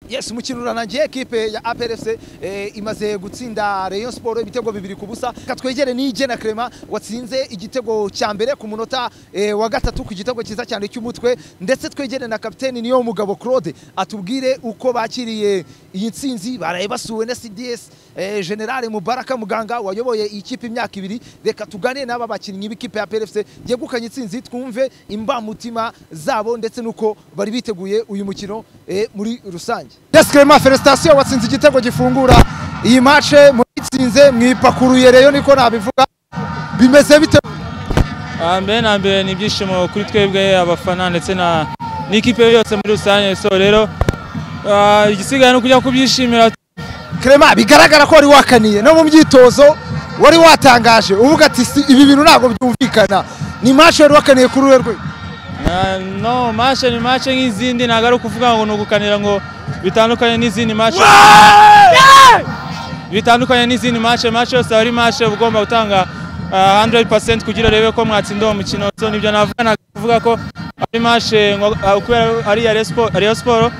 Yes, umukino uranangiye ekipe ya APRFC eh, imaze gutsinda Rayon Sport ibitego bibiri ku busa katwegere ni Jena Clement watsinze igitego cya mbere ku munota eh, wa gatatu ku gitego cyiza cyane cy'umutwe ndetse twegere na kapiteni niyo mugabo Claude atubwire uko bakiriye iyi nsinzi baraye basuwe na CDS eh, General Mubaraka Muganga wayoboye iyi kipe imyaka ibiri reka tugane n'aba bakinnyi b'ikipe ya APRFC yegukanye insinzi twumve imbamutima zabo ndetse nuko bari biteguye uyu mukino eh, muri rusange Descrema Felicitation watsinze igitego gifungura iyi matche muritsinze mwipakuruye reyo niko nabivuga bimeze bite mbere na mbere ni ibyishimo kuri twebwe abafana ndetse na n'ikipe yose muri rusange so rero ah, igisigaye ni ukujya kubyishimira Clement bigaragara ko wari wakaniye no mu myitozo wari watangaje uvuga ati "Si, ibi bintu ntabwo byumvikana ni match wari wakaniye kuri urwe rwe Ah, no mashe ni mashe nk'izindi ntabwo ari ukuvuga ngo ni ugukanira ngo bitandukanye n'izindi mashe bitandukanye n'izindi mashe mashe yose aba ari mashe uba ugomba gutanga ah, 100% kugira urebe ko mwatsinda uwo mukino so nibyo navuga ntabwo kuvuga ko ari mashe ngo- ah, kubera ari iya Rayon Sport- Rayon Sport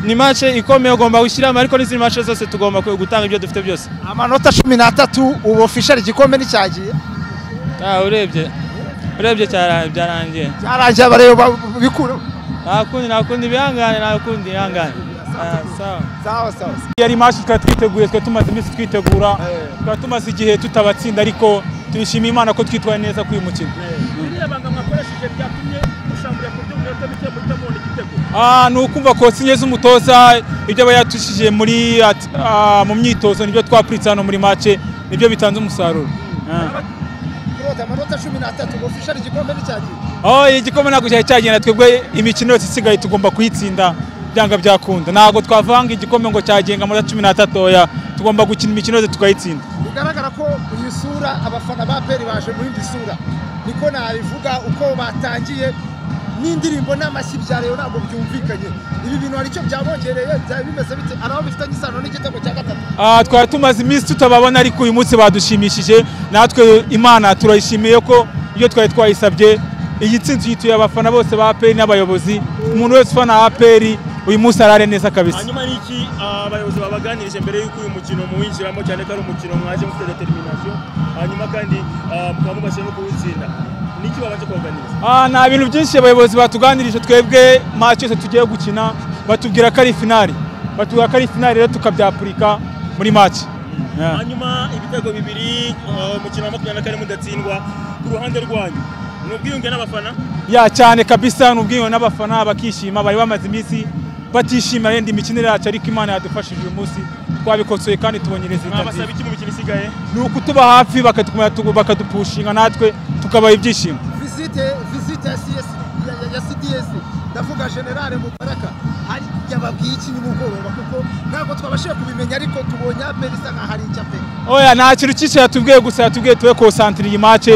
ni mashe ikomeye ugomba gushyiramo ariko n'izindi mashe zose tugomba ku- gutanga ibyo dufite byose amanota cumi n'atatu ubu official igikombe nicyagiye Ah, urebye urebye cyara- byarangiye byarangiye abareyo bikureho nta kundi nta kundi bihangane nta kundi bihangane Ah, sawa sawa sawa yari mashi twari twiteguye twari tumaze iminsi twitegura twari tumaze igihe tutabatsinda ariko turishimiye imana ko twitwaye neza kuri uyu mukino Ah, ni ukumva kosinye z'umutoza ibyo aba yatushije muri at- ah, mu myitozo nibyo twapuritse hano muri make nibyo bitanze umusaruro Ah. Claude amanota cumi n'atatu ubu official igikombe nicyagiye aho igikombe ntabwo cyari cyagenda twebwe imikino yose isigaye tugomba kuyitsinda byanga byakunda ntabwo twavanga igikombe ngo cyagenga amanota cumi n'atatu oya tugomba gukina imikino yose tukayitsinda bigaragara ko iyi sura abafana ba peri baje muri indi sura niko nabivuga uko batangiye n'indirimbo n'amashyi bya reyo ntabwo byumvikanye ibi bintu hari icyo byabongereye byaba bimeze bite hari aho bifitanye isano n'igitego cya gatatu Ah, twari tumaze iminsi tutababona ariko uyu munsi badushimishije natwe imana turayishimiye ko iyo twari twayisabye iyi tsinzi uyituye abafana bose ba aperi n'abayobozi umuntu wese ufana aperi uyu munsi arare neza kabisa hanyuma ni iki ah, abayobozi babaganirije mbere y'uko uyu mukino muwinjiramo cyane ko ari umukino mwaje mufite determination hanyuma kandi ah, mukaba mubashije no kuwutsinda ni iki babanje kubaganiriza Ah, nta bintu byinshi abayobozi batuganirije twebwe match yose tugiye gukina batubwira ko ari finali batubwira ko ari finali rero tukabyapurika muri match Yeah. hanyuma ibitego bibiri ah, umukino wa makumyabiri na kane mudatsindwa ku ruhande rwanyu ni ubwiyunge n'abafana ya cyane kabisa ni ubwiyunge n'abafana bakishima bari bamaze iminsi batishimira yenda imikinire yacu ariko imana yadufashije uyu munsi twabikosoye kandi tubonyereza mwabasaba itati iki mu mikino isigaye ni ukutuba hafi bakatugume- tugu- bakadupushinga natwe tukabaha ibyishimo visite visite ya CS ya- ya- ya CDS ndavuga generale mubaraka hari yababwiye iki nimugoroba kuko ntabwo twabashije kubimenya ariko tubonye aperi isa nkaho ari icya peri oya nta kintu cyinshi yatubwiye gusa yatubwiye tube konsantire iyi mace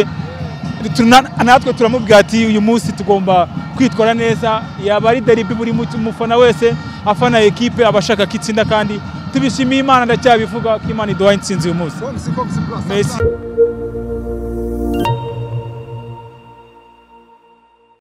natwe turamubwira ati uyu munsi tugomba kwitwara neza yaba ari deribi buri mu- mufana wese afana ekipe aba ashaka ko itsinda kandi tubishimiye imana ndacyabivuga ko imana iduhaye intsinzi uyu munsi komisi komisi Messi.